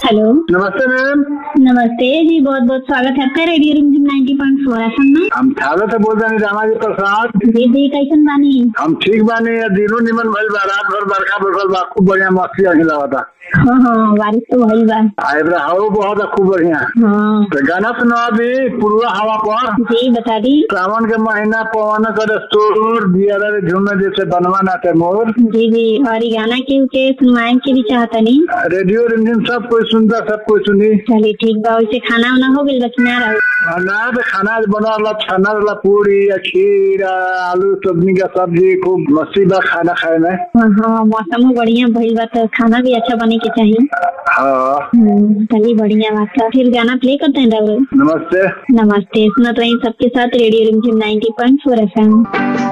hello नमस्ते ma'am नमस्ते जी बहुत बहुत स्वागत है आपका radio Rimjhim 90.4 point four F में हम थावे से बोल रहे रामाजी प्रसाद जी जी कैसन बानी हम ठीक बानी दिनों निमन भइल बा रात भर बरखा बरसल बा खूब बढ़िया मस्ती अखिला था हाँ हाँ बारिश तो भइल बा आइब्रा हवा बहुत है खूब बढ़िया हाँ तो गाना सुना अभी पूर्वा हवा पर जी बता दी सावन के महीना पवन करे तोर दिया रे झूमे जैसे बनवा नाते मोर जी जी और ये गाना के के सुनवाए के भी चाहता नहीं रेडियो रिमझिम सब कोई सुनता सब कोई सुनी चलिए ठीक बा वैसे खाना वाना हो गइल बा कि ना रहो और ना तो खाना बना ला छाना वाला पूरी या खीर आ, आलू सब्जी का सब्जी खूब मस्ती बा खाना खाए में हाँ हाँ मौसम बढ़िया भइल बा तो खाना भी अच्छा बने के चाहिए हाँ हम्म, चलिए बढ़िया बात है फिर गाना प्ले करते हैं राहुल नमस्ते नमस्ते सुनत रही सबके साथ radio Rimjhim 90.4 point four F